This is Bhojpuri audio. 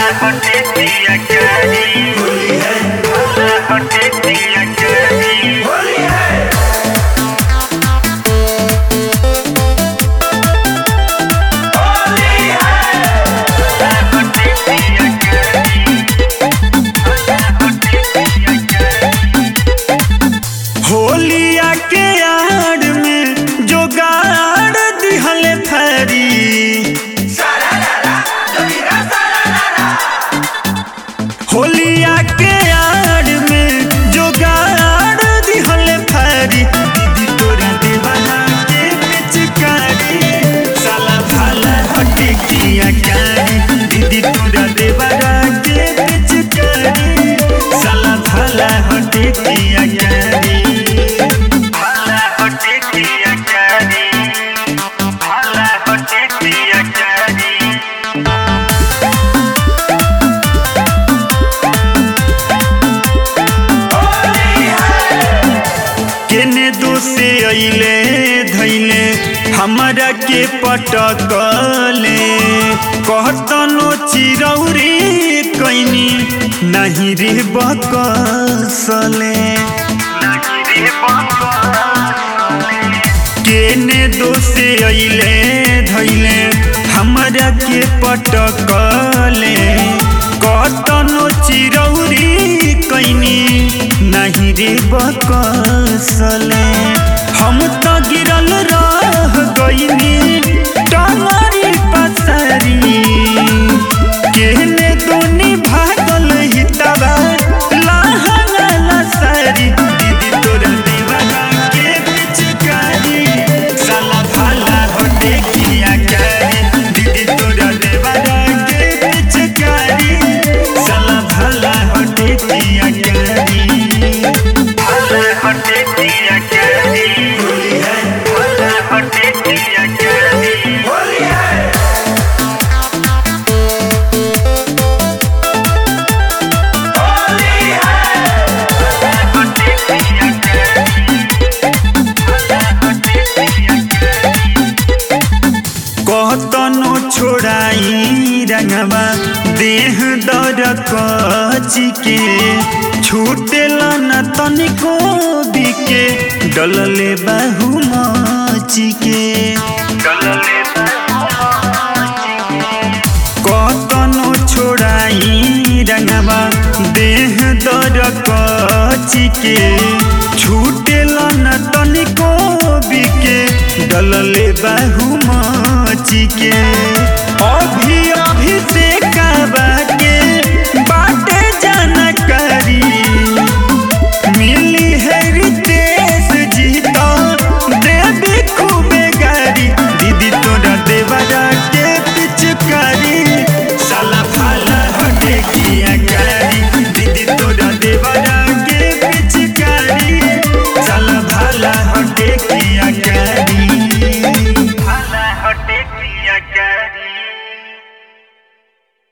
होलिया के आड़ में जो गाड़ दिहल फरी होलिया के आड़ में जो गाड़ दिहल फरी दीदी तोरा दीवाना के पिचकारी साला भाला हटे किया कारी दीदी तोरा दीवाना के पिचकारी साला भाला हटे किया कारी भाला हटे किया कारी भाला हटे किया कारी केने दोसे अइले धैले हमरा के पटकले कहतनो चिरौरी कैनी नहीं रे बकसले केने दोसे अइले धैले हमरा के पटकले कहतनो चिरौरी कैनी नहीं रे बकसले हम तो गिरल रह गईनी टंगरी पसरी केहने दोनी भागल हितवा लहंगा सरी दीदी तोरा दीवाना के पिचकारी साला भाला होटे किया करी दीदी तोरा दीवाना के पिचकारी साला भाला होटे किया करी भाला होटे किया करी भाला होटे किया करी कहतनो छोड़ाई रंगवा देह दर कची के छूटेला न तनिको बिके डलले बाहु मची के कतनो छोड़ाई रंगवा देह दर कची के छूटेला न तनिको बिके डलले बाहु मची के